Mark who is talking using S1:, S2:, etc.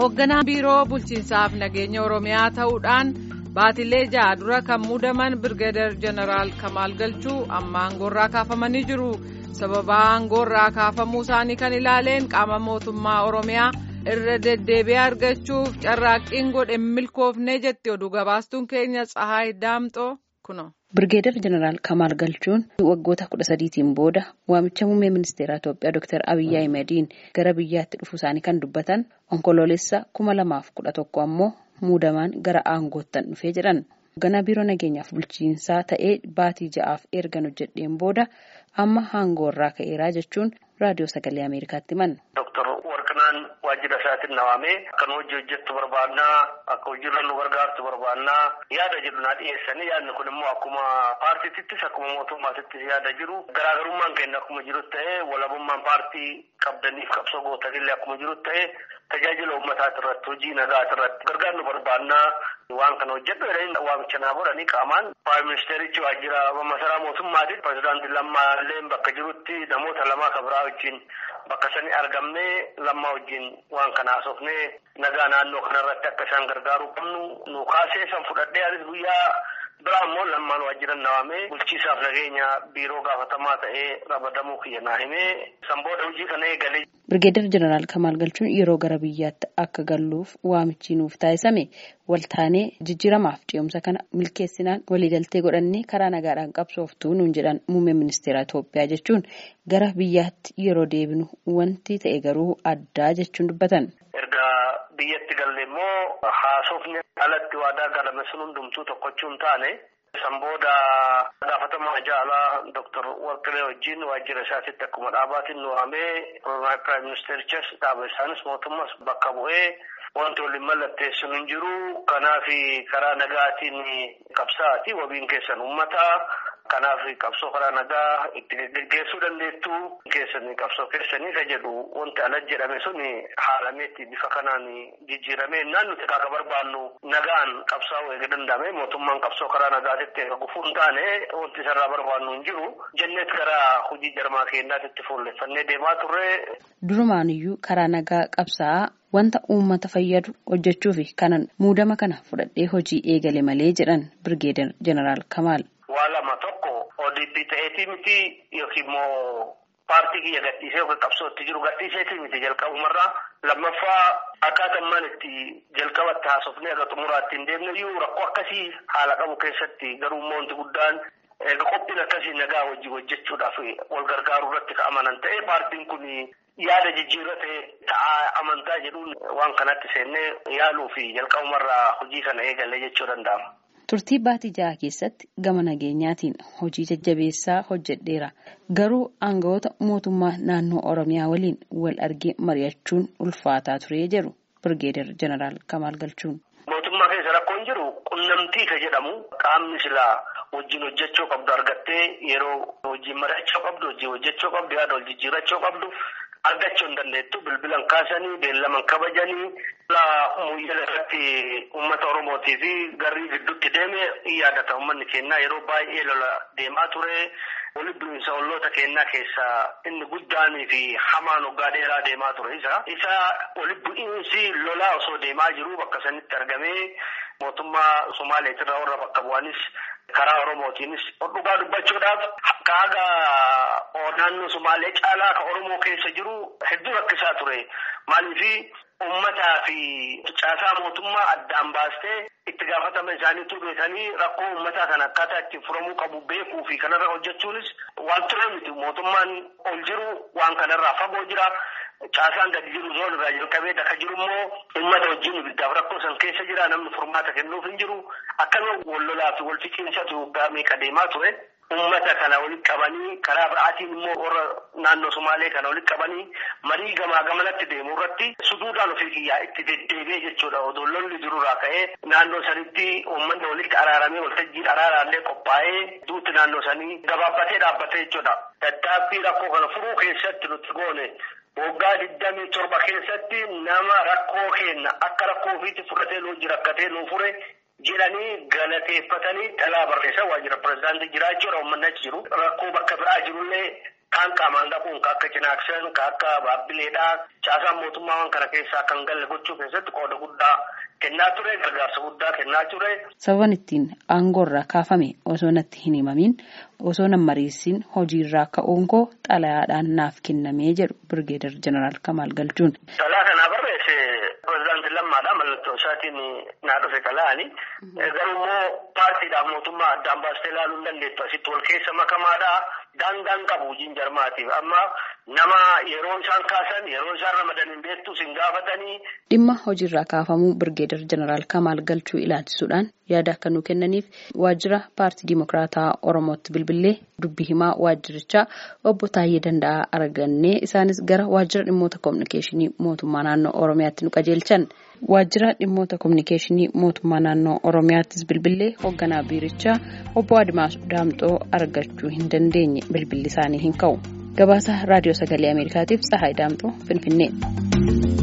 S1: hoogganaa biiroo bulchiinsaaf nageenya oromiyaa ta'uudhaan baatilee ja'a dura kan muudaman birgeedar jeneraal kamaal galchuu amma aangoorraa kaafamanii jiru sababa aangoorraa kaafamuu isaanii kan ilaaleen qaama mootummaa oromiyaa irra deddeebi'ee argachuuf carraaqqiin godhe milkoofnee jetti oduu gabaastuun keenya tsahaay daamxoo kuno.
S2: Birgeedar Jeneraal Kamaal Galchuun waggoota kudha sadiitiin booda waamicha muummee ministeeraa Itoophiyaa Dr. Abiyyi Ahimadiin gara biyyaatti dhufuu isaanii kan dubbatan onkoloolessa kuma lamaaf kudha tokko ammoo muudamaan gara aangoottan dhufee jedhan. Hoogganaa biiroo nageenyaaf bulchiinsaa ta'ee baatii ja'aaf ergan hojjedheen booda amma aangoorraa ka'eeraa jechuun raadiyoo sagalee Ameerikaatti himan.
S3: Warqinaan waajjira isaatiin nawaamee akkan hojii hojjettu barbaannaa akka hojiirra nu gargaartu barbaannaa yaada jedhu naa dhiyeessanii yaadni kun immoo akkuma paartiittis akkuma mootummaatittis yaada jiru garaagarummaan keenya akkuma jiru ta'ee walabummaan paartii qabdaniif qabsoo gootanillee akkuma jiru ta'ee tajaajila uummataati irratti hojii nagaati irratti gargaarnu barbaannaa waan kana hojjedhu jedhanii waamicha naa godhanii qaamaan praayim ministeerichi waajjira masaraa mootummaati pirezidaantii lammaallee bakka jirutti namoota lamaa kabiraa wajjin bakka sanii argamnee lammaa wajjin waan kana haasofnee nagaa naannoo kanarratti akka isaan gargaaruu qabnu nu kaasee san fudhadhee anis guyyaa biraa immoo lammaan waajjiran nawaamee bulchiisaaf nageenya biiroo gaafatamaa ta'ee ramadamuu kiyya naa himee san booda hojii kana eegalee.
S2: Birgeedar Jeneraal Kamaal Galchuun yeroo gara biyyaatti akka galluuf waamichi nuuf taasisame waltaanee jijjiiramaaf ce'umsa kana milkeessinaan waliigaltee godhannee karaa nagaadhaan qabsooftuu nuun jedhan muummee ministeera Itoophiyaa jechuun gara biyyaatti yeroo deebinu wanti ta'e garuu addaa jechuun dubbatan.
S3: Erga biyyatti galle immoo haasofni alatti waadaa galame sun hundumtuu tokkochuun taane. San booda gaafatamaa jaalaa Dr. Warqilee wajjin waajjira isaatitti akkuma dhaabaatiin nu waamee Piraayim Ministeerichas dhaaba isaanis mootummas bakka bu'ee wanti waliin mallatteessuun hin jiru. Kanaaf karaa nagaatiin qabsaa'aati wabiin keessan uummataa. Kanaaf qabsoo karaa nagaa itti geggeessuu dandeettu keessanii qabsoo keessanii ka jedhu wanti ala jedhame sun haalameetti bifa kanaan jijjiiramee naan nuti akka barbaannu nagaan qabsaa'uu eega danda'ame mootummaan qabsoo karaa nagaatitti eega gufuu hin taane wanti isarraa barbaannu hin jiru jenneet karaa hojii jarmaa keenyaatitti fuulleffannee deemaa turre.
S2: Durumaanuyyuu karaa nagaa qabsaa'aa wanta uummata fayyadu hojjechuufi kanan muudama kana fudhadhee hojii eegale malee jedhan Birgeedar Jeneraal Kamaal.
S3: Waa lama tokko ODP ta'eetii miti yookiin immoo paartii kiyya gadhiisee yookiin qabsootti jiru gadhiiseetii miti jalqabumarraa lammaffaa akkaataa maan itti jalqabatti haasofnee aga xumuraatti hin deemne iyyuu rakkoo akkasii haala qabu keessatti garuu immoo wanti guddaan eega qophiin akkasii nagaa wajjin hojjechuudhaaf wal gargaaruu irratti ka'amanan ta'e paartiin kun yaada jijjiirratee ta'aa amantaa jedhuun waan kanatti seennee yaaluu fi jalqabumarraa hojii kana eegalee jechuu danda'ama.
S2: Turtii baatii ja'a keessatti gama nageenyaatiin hojii jajjabeessaa hojjedheera. Garuu aangawoota mootummaa naannoo Oromiyaa waliin wal argee mari'achuun ulfaataa ture jedhu Birgeedar Jeneraal Kamaal Galchuun.
S3: Mootummaa keessa rakkoon jiru qunnamtii ka jedhamu qaamni silaa wajjin hojjechuu qabdu argattee yeroo wajjin mari'achuu qabdu wajjin hojjechuu qabdu yaada wal jijjiirachuu qabdu. argachuu hin dandeettu bilbilan kaasanii beellaman kabajanii muyyala irratti uummata oromootii fi garrii gidduutti deeme yaadata uummanni keenyaa yeroo baay'ee lola deemaa ture walitti bu'iinsa olloota keenyaa keessaa inni guddaanii fi hamaan waggaa dheeraa deemaa ture isa isa walitti bu'iinsi lolaa osoo deemaa jiru bakka sanitti argamee mootummaa somaaleetirraa warra bakka bu'anis karaa oromootiinis dhugaa dubbachuudhaaf kaaga naannoo sumaalee caalaa ka oromoo keessa jiru hedduu rakkisaa ture maaliifi ummataa fi caasaa mootummaa addaan baastee itti gaafatama isaaniitu beekanii rakkoo ummataa kana akkaataa ittiin furamuu qabu beekuu fi kanarra hojjechuunis waan ture miti mootummaan ol jiru waan kanarraa fagoo jira. Caasaan gadi jiru zoon irraa jalqabee akka jiru immoo uummata wajjin ibiddaaf rakkoo san keessa jira namni furmaata kennuuf hin jiru akkasuma wal lolaa fi wal fiqiinsatu waggaa meeqa deemaa ture. Uummata kana walitti qabanii karaa biraatiin immoo warra naannoo Sumaalee kana walitti qabanii marii gamaa gamanatti deemu irratti suduudhaan ofii kiyyaa itti deddeebi'ee jechuudha. Odoo lolli jirurraa ka'ee naannoo sanitti uummanni walitti araaramee waltajjiin araaraallee qophaa'ee duutti naannoo sanii gabaabbatee dhaabbatee jechuudha. Tattaaffii rakkoo kana furuu keessatti nuti goone waggaa digdamii torba keessatti nama rakkoo kenna akka rakkoo ofiitti fudhatee nuu jira akkatee nuu fure jedhanii galateeffatanii dhalaa barreessan waajjira pirezidaantii jiraachuudha uummanni achi jiru rakkoo bakka biraa jirullee kaan qaamaan dhaquun ka akka cinaaksan ka akka baabbileedhaa caasaan mootummaa waan kana keessaa kan galle gochuu keessatti qooda guddaa kennaa ture gargaarsa guddaa kennaa ture.
S2: Sababan ittiin aangoorraa kaafame osoo natti hin himamin osoo nan mariisin hojiirraa ka'uun koo xalayaadhaan naaf kennamee jedhu Birgeedar Jeneraal Kamaal Galchuun.
S3: Xalayaa kanaa barreesse pirezidaantii lammaadha mallattoo isaatiin naa dhufe xalayaani. Garuu immoo paartiidhaaf mootummaa addaan baastee ilaaluu hin dandeettu asitti wal keessa makamaadha. Daangaan qabu hojiin jarmaatiif amma nama yeroo isaan kaasan yeroo isaan ramadan hin beektu sin gaafatanii.
S2: Dhimma hojiirraa kaafamuu Birgeedar Jeneraal Kamaal Galchuu ilaalchisuudhaan yaada akka nu kennaniif waajjira paartii Dimokiraataa Oromootti bilbilee dubbii himaa waajjirichaa obbo Taayyee Danda'aa argannee isaanis gara waajjira dhimmoota kominikeeshinii mootummaa naannoo Oromiyaatti nu qajeelchan. Waajjira dhimmoota kominikeeshinii mootummaa naannoo Oromiyaattis bilbilee hoogganaa biirichaa obbo Adimaas Daamxoo argachuu hin dandeenye bilbilli isaanii hin ka'u. Gabaasa Raadiyoo Sagalee Ameerikaatiif Tsahaay Daamxoo Finfinnee.